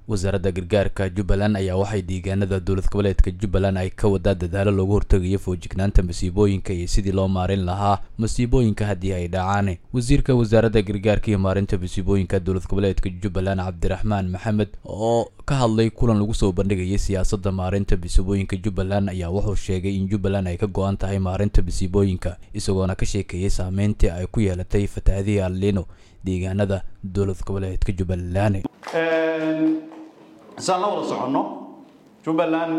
wasaaradda gargaarka jubbaland ayaa waxay deegaanada dowlad goboleedka jubbaland ay ka wadaa dadaalo loogu hortegayo foojignaanta masiibooyinka iyo sidii loo maarin lahaa masiibooyinka haddii ay dhacaan wasiirka wasaaradda gargaarka iyo maarinta masiibooyinka dowlad goboleedka jubbaland cabdiraxmaan maxamed oo ka hadlay kulan lagu soo bandhigayay siyaasadda maarinta masiibooyinka jubbaland ayaa wuxuu sheegay in jubbaland ay ka go-an tahay maarinta masiibooyinka isagoona ka sheekeeyay saameyntii ay ku yeelatay fatahaadihii allino deegaanada dowlad goboleedka jubbaland isaan la wada soconno jubbaland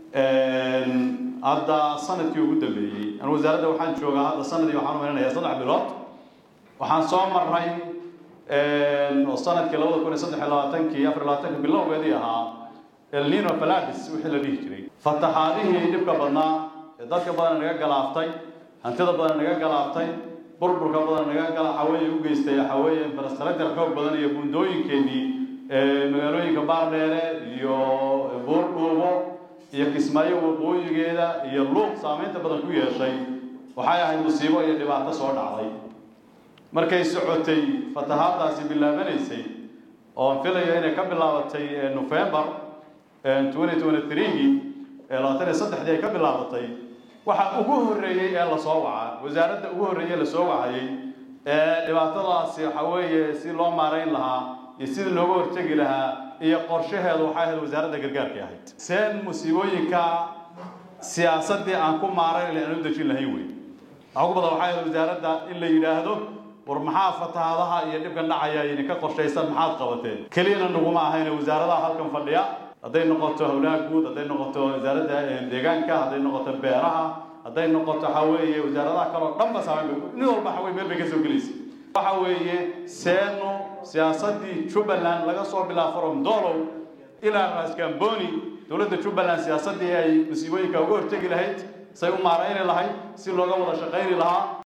hadda sanadkii ugu dambeeyey an wasaaradda waxaan joogaa hadda sanadii waxaan umaynanayaa saddex bilood waxaan soo marray oo sanadkii labada kun iyo saddex iyo labaatankii afar labaatanka bilowgeedii ahaa elnino faladis wixii la dhihi jiray fatahaadihii dhibka badnaa ee dadka badan naga galaaftay hantida badan naga galaaftay burburka badan naga gala xaweeye u geystay xaweeye infrastructure xoog badan iyo buundooyinkeenii magaalooyinka baardheere iyo buurdhuubo iyo kismaayo waqooyigeeda iyo luuq saameynta badan ku yeeshay waxay ahayd musiibo iyo dhibaato soo dhacday markay socotay fatahaadaasi bilaabanaysay oon filayo inay ka bilaabatay november twenty twenty three-gii labaatan iyo saddexdii ay ka bilaabatay waxaa ugu horreeyey ee lasoo wacaa wasaaradda ugu horreeyey lasoo wacayay ee dhibaatadaasi waxa weeye si loo maarayn lahaa iyo sidii looga hortegi lahaa iyo qorshaheedu waxay ahayd wasaaradda gargaarkay ahayd seen musiibooyinka siyaasaddii aan ku maarayn aan u dejin lahayn wey waxaa ugu badan waxay ahayd wasaaradda in la yidhaahdo war maxaa fatahaadaha iyo dhibkan dhacaya idinka qorshaysan maxaad qabateen keliyana naguma ahayne wasaaradaha halkan fadhiya hadday noqoto howlaha guud hadday noqoto wasaaradda deegaanka hadday noqoto beeraha hadday noqoto waxa weeye wasaaradaha kale oo dhanba saameyn nin walba waxa weye meel bay ka soo gelaysa waxa weeye seeno siyaasaddii jubbaland laga soo bilaabo from dolow ilaa raskamboni dowladda jubbaland siyaasaddii ay masiibooyinka uga hortegi lahayd say u maarayni lahayd si looga wada shaqayni lahaa